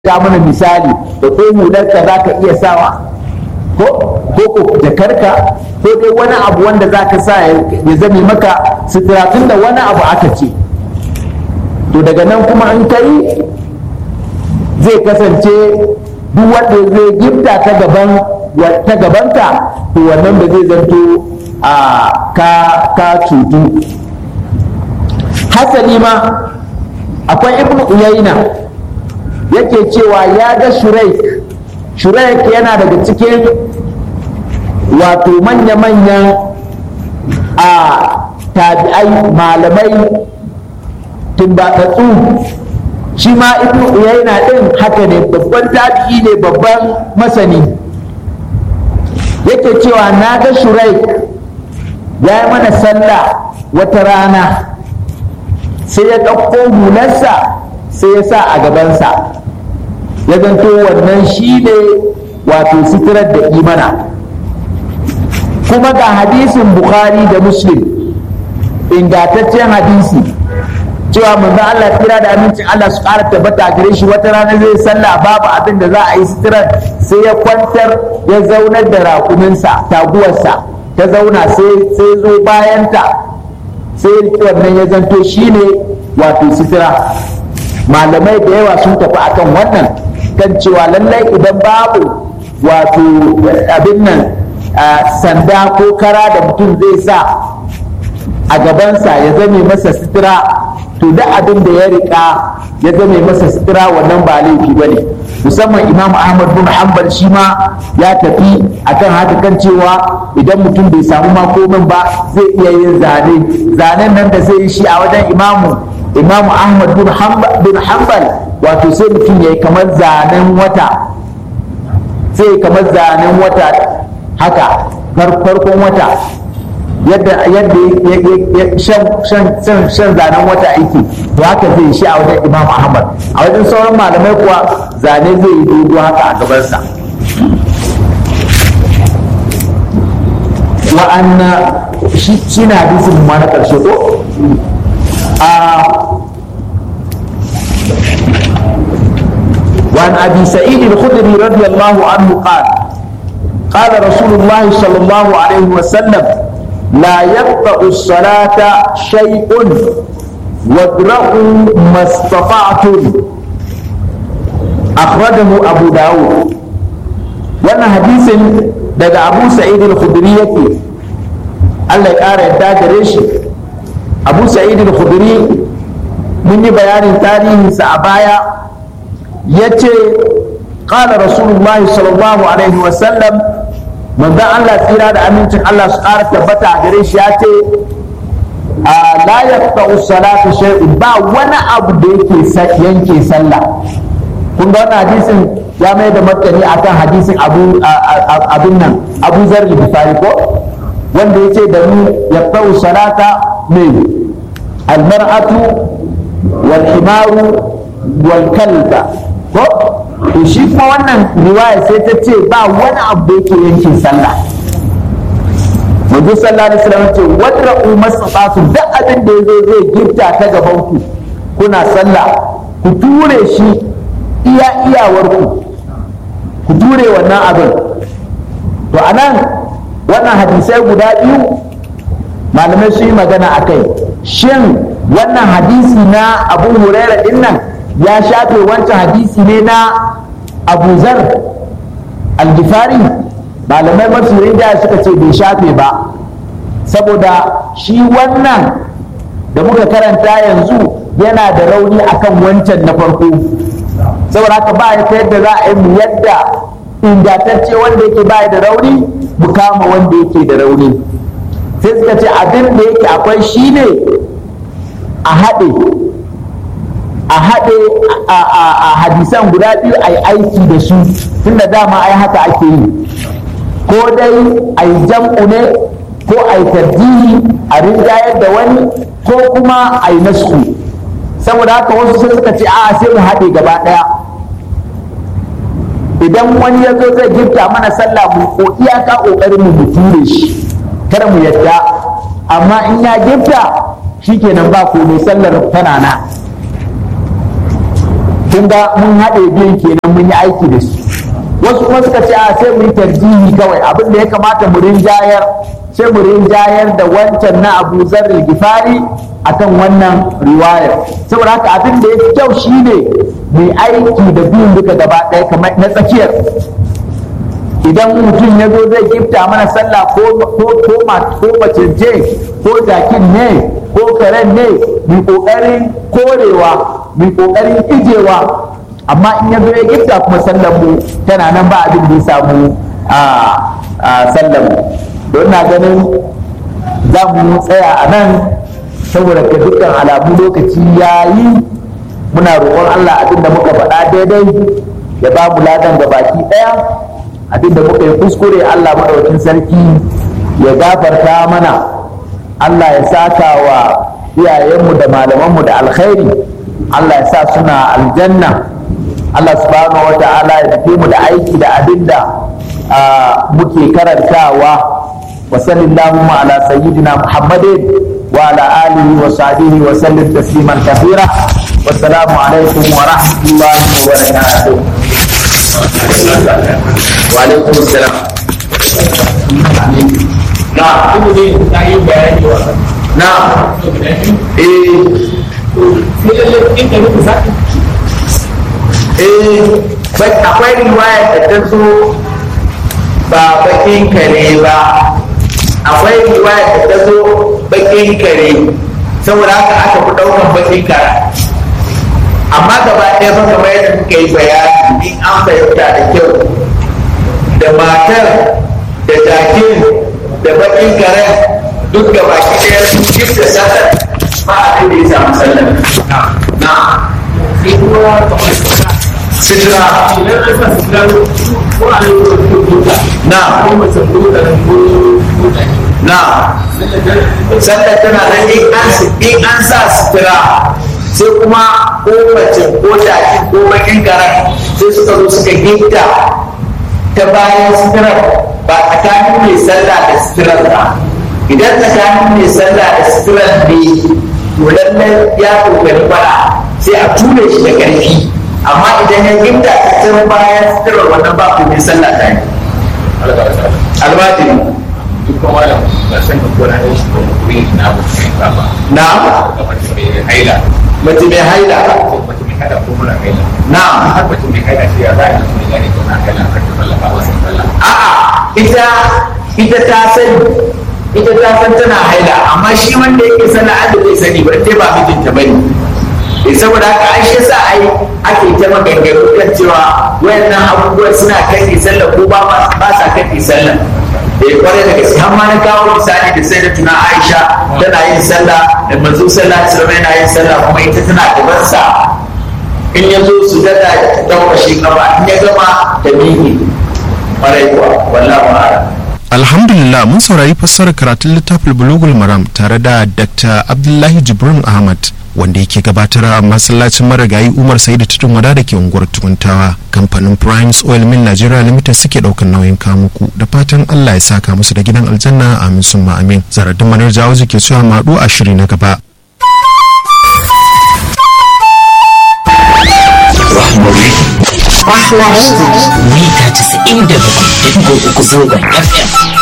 ga mana misali da ko hularka za ka iya sawa ko ko jakarka ko dai wani abu wanda za ka sa ya zame maka sutura tun da wani abu aka ce to daga nan kuma an kai zai kasance duk wanda zai gifta ta gaban ta gabanka to wannan da zai zanto a ka ka cutu hasali ma akwai ibnu uyayna yake cewa ya ga shuraik shuraik yana daga cikin wato manya-manyan a tabi'ai malamai tumbatatsu shi ma ibnu uyayna din haka ne babban tabi'i ne babban masani yake cewa na ga shuraik ya yi mana sallah wata rana sai ya ɗauko hularsa sai ya sa a gabansa ya zanto wannan shi ne wato sitirar da imana kuma ga hadisin bukhari da muslim ingantaccen hadisi cewa manzo Allah kira da amincin Allah su ƙara tabbata gare shi wata rana zai sallah babu abin da za a yi sitirar sai ya kwantar ya zaunar da raƙuminsa taguwarsa ta zauna sai zo bayanta sai wannan ya zanto shi ne wato sitira malamai da yawa sun tafi akan wannan kan cewa lallai idan babu wato abin nan sanda ko kara da mutum zai sa a gabansa ya zame masa sitira to da abin da ya rika ya zame masa sitira wannan ba laifi ba ne musamman imam ahmad bin hanbal shi ma ya tafi akan haka kan cewa idan mutum bai samu makomin ba zai iya yin zane zanen nan da zai yi shi a wajen imamu imamu ahmad bin hanbal wato sai mutum ya yi kamar zanen wata sai kamar zanen wata haka farkon wata yadda yadda shan zanen wata aiki to haka zai shi a wajen imam ahmad a wajen sauran malamai kuwa zane zai yi dogo haka a gabansa wa'anna shi na hadisin ma na ƙarshe ko وعن ابي سعيد الخدري رضي الله عنه قال قال رسول الله صلى الله عليه وسلم لا يقطع الصلاة شيء وادرأوا ما استطعتم أخرجه أبو داود وانا حديث daga Abu Sa'id al-Khudri yake Allah ya ƙara yadda gare shi Abu Sa'id al-Khudri mun yi bayanin tarihinsa a baya ya ce ƙala rasulullahi sallallahu alaihi wasallam manzan Allah tsira da amincin Allah su ƙara tabbata a gare shi ya ce a la yaqta'u salatu shay'un ba wani abu da yake yanke sallah kun ga wannan hadisin ya mai da martani akan hadisin abu abin nan abu zar bifari ko wanda ya ce da mu yaqta'u salata mai almar'atu wal himaru wal kalba ko to shi kuma wannan riwaya sai ta ce ba wani abu da yake yankin sallah manzo sallallahu alaihi wasallam ce wadra'u masatatu duk abin da yazo zai gifta ta gaban ku kuna sallah ku ture shi iya iyawar ku ku ture wannan abin to anan wannan hadisai guda biyu malamai su yi magana a kai shin wannan hadisi na abu huraira din nan ya shafe wancan hadisi ne na abu zar algifari malamai masu rinjaya suka ce bai shafe ba saboda shi wannan da muka karanta yanzu yana da rauni akan wancan na farko saboda haka ba ya yadda za a yi mu yadda ingantacce wanda yake ba da rauni mu kama wanda yake da rauni sai suka ce abin da yake akwai shi ne a haɗe a haɗe a hadisan guda biyu a yi aiki da su tunda dama ai haka ake yi ko dai a yi jam'u ne ko a yi tarjihi a rinjayar da wani ko kuma a yi nasu saboda haka wasu sai suka ce a sai mu haɗe gaba ɗaya idan wani ya zo zai gifta mana sallah mu ko iyaka ƙoƙarin mu ture shi kada mu yadda amma in ya gifta shikenan ba komai sallar tana na kun ga mun haɗe biyun kenan mun yi aiki da su wasu kuma suka ce a sai mu yi tarjihi kawai abin da ya kamata mu rinjayar sai mu rinjayar da wancan na abu zarril gifari akan wannan riwayar saboda haka abin da ya fi kyau shine mu aiki da biyun duka gaba ɗaya kamar na tsakiyar idan mutum ya zo zai gifta mana sallah ko ko ko ko mace ce ko jakin ne ko karen ne mu kokarin korewa mu kokarin ijewa amma in ya zo ya gifta kuma sallar mu tana nan ba abin da ya samu a sallar mu don na ganin za mu tsaya a nan saboda ga dukkan alamu lokaci ya yi muna roƙon Allah abin da muka faɗa daidai ya ba mu ladan ga baki ɗaya abin da muka yi kuskure Allah maɗaukin sarki ya gafarta mana Allah ya saka wa iyayenmu da malamanmu da alkhairi Allah ya sa suna aljanna Allah subhanahu wa ta'ala ya tafi mu da aiki da abin da muke karantawa wa sallallahu ala sayyidina muhammadin wa ala alihi wa sahbihi wa sallim tasliman kathira wassalamu alaikum wa rahmatullahi wa barakatuh وعليكم السلام نعم نعم ايه eh akwai riwaya da ta zo ba bakin kare ba akwai riwaya da ta zo bakin kare saboda haka aka fi daukan bakin kare amma gaba ɗaya fa kamar yadda muka yi bayani in an fahimta da kyau da matar da jakin da bakin karen duk da baki ɗaya sun gifta sallar ba abin da ya samu sallar na sitira na na sallar tana nan in an sa sitira sai kuma ko mace ko jaki ko bakin karan sai suka zo suka gifta ta bayan sitirar ba tsakanin mai sallah da sitirar ba idan tsakanin mai sallah da sitirar ne to lallai ya kokari fara sai a ture shi da ƙarfi amma idan ya gifta ta can bayan sitirar wannan ba ku mai sallah ta yi almajiri duk kuma da ba san ka kona da shi ko kuri na ba ka ba na kamar mai haila mace mai haila mace mai haila ko mura haila na har mace mai haila sai ya za a yi gane ko na haila kar ta falla ba wasan falla a'a ita ita ta sani ita ta san tana haila amma shi wanda yake sana an da bai sani ba dai ba mijinta bane eh saboda haka ai shi yasa ai ake ta maganganu kan cewa wayannan abubuwan suna kai sallah ko ba ba sa kai sallah eh kwarai da gaske har ma na kawo misali da sai da tuna Aisha tana yin sallah da manzo sallallahu alaihi wasallam yana yin sallah kuma ita tana gaban sa in ya zo su dada ta daukashe kafa in ya gama ta miƙe kwarai kuwa wallahu a'lam Alhamdulillah mun saurari fassarar karatun littafin Bulugul Maram tare da Dr. Abdullahi Jibrin Ahmad wanda yake gabatar a masallacin marigayi Umar Saidu Tudun Wada da ke unguwar Tukuntawa. Kamfanin Primes Oil Mill Nigeria Limited suke daukan nauyin kamuku da fatan Allah ya saka musu da gidan aljanna amin summa amin. Zaradin Manar Jawo ke cewa maɗu a shiri na gaba. mita 97.3 zangon FM.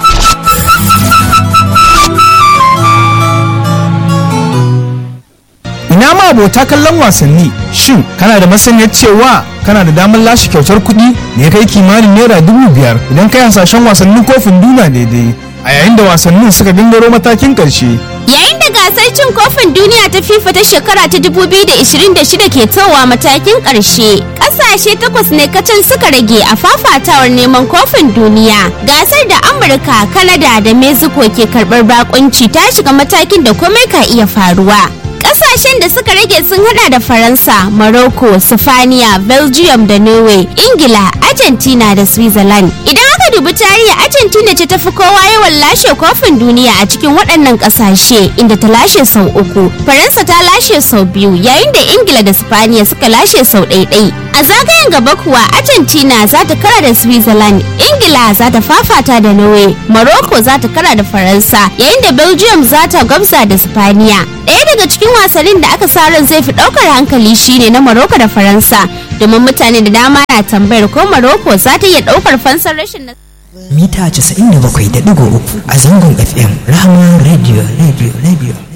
ina ma abota kallon wasanni shin kana da masaniyar cewa kana da damar lashe kyautar kuɗi da ya kai kimanin naira dubu biyar idan kai hasashen wasannin kofin duniya daidai a yayin da wasannin suka gangaro matakin ƙarshe Yayin da gasar cin kofin duniya ta FIFA ta shekara ta 2026 ke towa matakin ƙarshe, ƙasashe takwas ne kacan suka rage a fafatawar neman kofin duniya. Gasar da Amurka, Kanada da Mexico ke karɓar bakunci ta shiga matakin da komai ka iya faruwa. Ƙasashen da suka rage sun hada da Faransa, Morocco, Sifaniya, Belgium da Norway, Ingila, Argentina da Switzerland. Idan aka dubi tarihi Argentina ce ta fi kowa yawan lashe kofin duniya a cikin waɗannan ƙasashe inda ta lashe sau uku. Faransa ta lashe sau biyu yayin da Ingila da Spaniya suka lashe sau ɗaiɗai. A zagayen gaba kuwa Argentina za ta kara da Switzerland, Ingila za ta fafata da Norway, Morocco za ta kara da Faransa, yayin da Belgium za ta gwabza da Spaniya. ɗaya daga cikin wasannin da aka sa ran zai fi ɗaukar hankali shine na Morocco da Faransa domin mutane da dama na tambayar ko Morocco za ta iya ɗaukar fansar rashin mita 97.3 a zangon FM Rahama Radio Radio Radio